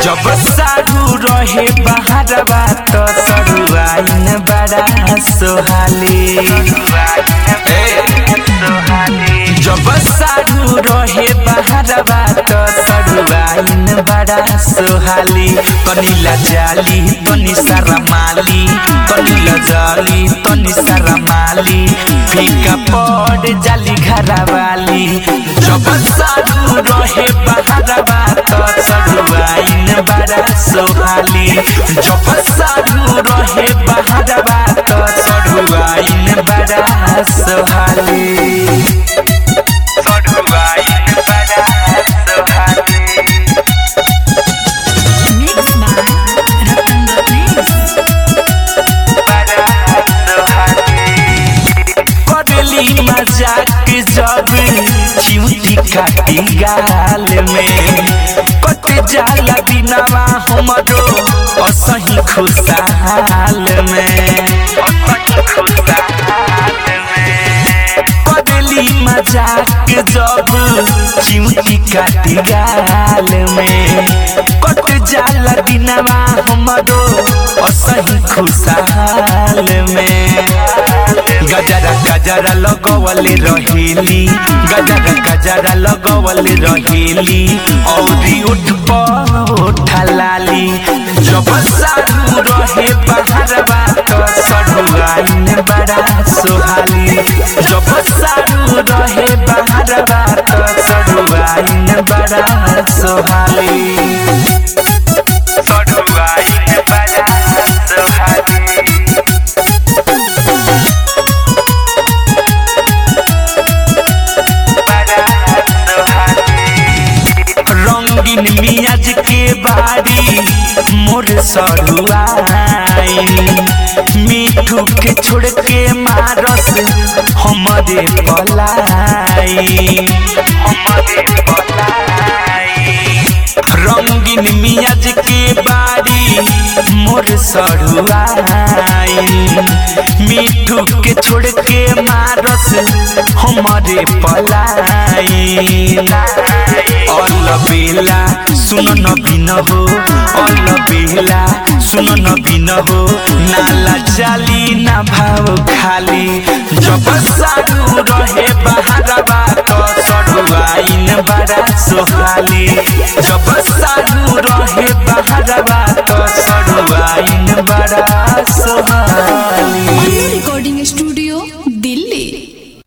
जब सारू रहे बहारवा तो सरुआइन बड़ा सोहाली जब सारू रहे बहारवा तो सरुआइन बड़ा सोहाली तनी जाली तनी शरमाली तनी जाली तनी शरमाली फीका पड़ जाली घरवाली जब सारू रहे बहारवा तो सरुआइन बड़ा सोहाली जब सारू रहे बहारवा तो सरुआइन बड़ा सोहाली सरुआइन बड़ा सोहाली Mix by Ratan Ratnesh. करेली मजाक जब चिमटी काटी गाल में कट जाला दिनवा हमरो असही खुशहाल में करेली मजाक जब चिमटी काटी गाल में कट जाला दिनवा हमरो असही खुशहाल में गजरा गजरा लगवले रहेली गजरा गजरा लगवले रहेली औरी उठ उठा लाली जब सारू रहे बहारवा तो सरुआइन बड़ा सोहाली जब सारू रहे बहारवा तो सरुआइन बड़ा सोहाली सरुआइन बड़ा सोहाली रंगीन मियाज के बाड़ी मोर सरुआइन मीठू के छोड़ के मारस हमरे पलाई हमरे पलाई रंगीन मियाज के बाड़ी मोर सरुआइन मीठू के छोड़ के मारस हमरे पलाई अल बेला सुन न बिन हो अल बेला सुन न बिन हो नाला चाली ना भाव खाली जब सारू रहे बहारवा तो सरुआइन बड़ा सोहाली जब सारू रहे बहारवा